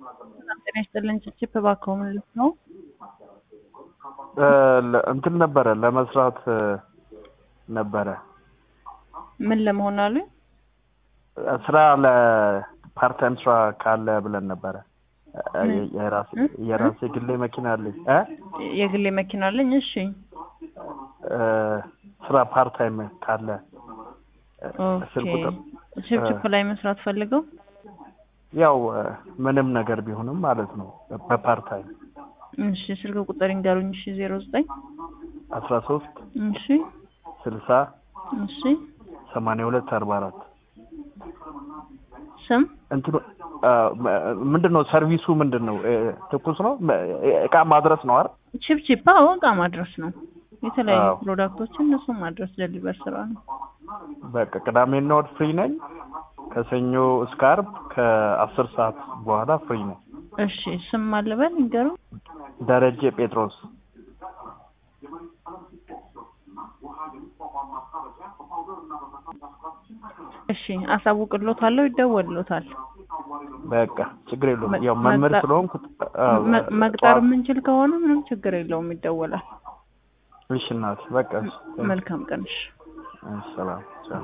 ጤና ይስጥልን ችችፕ እባክዎ ምን ልት ነው? እንትን ነበረ ለመስራት ነበረ ምን ለመሆን አሉ? ስራ ለፓርታይም ስራ ካለ ብለን ነበረ። የራሴ የራሴ ግሌ መኪና አለኝ እ የግሌ መኪና አለኝ። እሺ ስራ ፓርታይም ካለ ስልክ ኦኬ። ቁጥር ችፕችፕ ላይ መስራት ፈልገው ያው ምንም ነገር ቢሆንም ማለት ነው በፓርታይም እሺ ስልክ ቁጥር ይንገሩኝ። እሺ ዜሮ ዘጠኝ አስራ ሶስት እሺ ስልሳ እሺ ሰማንያ ሁለት አርባ አራት ስም እንትኑ ምንድን ነው ሰርቪሱ ምንድን ነው? ትኩስ ነው እቃ ማድረስ ነው አይደል? ችፕችፕ አዎ እቃ ማድረስ ነው። የተለያዩ አዎ። ፕሮዳክቶችን እነሱ ማድረስ ደሊቨር ስራ ነው። በቃ ቅዳሜና እሑድ ፍሪ ነኝ። ከሰኞ እስከ ዓርብ ከአስር ሰዓት በኋላ ፍሪ ነኝ። እሺ ስም አለበል ይንገሩ። ደረጀ ጴጥሮስ እሺ አሳውቅሎታለሁ፣ ይደወልሎታል። በቃ ችግር የለውም። መ- ያው መምህር መቅጠር- ስለሆንኩ አዎ፣ መ- መቅጠር ጠዋት- የምንችል ከሆነ ምንም ችግር የለውም፣ ይደወላል። እሺ እናቴ በቃ እሺ፣ መልካም ቀን። እሺ እሺ፣ ሰላም ቻው።